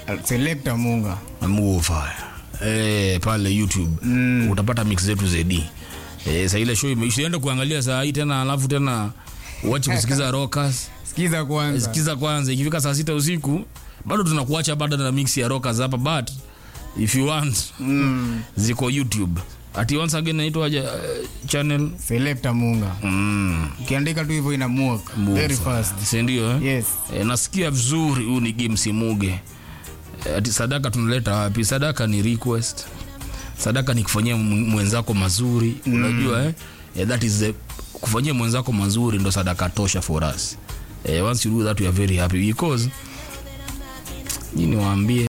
Selector Munga. Move eh, pale YouTube mm. utapata mix zetu zedi eh, saa ile show imeishaenda kuangalia saa hii tena, alafu tena uache kusikiza rockers Sikiza kwanza. sikiza kwanza, ikifika saa sita usiku bado tunakuacha bado na mix ya rockers hapa, but if you want Mm. ziko YouTube ati once again naitwa uh, channel Selector Munga. mm. Ukiandika tu hivyo ina work. Move. Very fast. si ndio eh? Yes. E, nasikia vizuri huu ni game simuge. E, ati sadaka tunaleta wapi? Sadaka ni request. Sadaka ni kufanyia mw- mwenzako mazuri mm. Unajua eh? E, that is the, kufanyia mwenzako mazuri ndo sadaka tosha for us. E, once you do that we are very happy because nyini waambie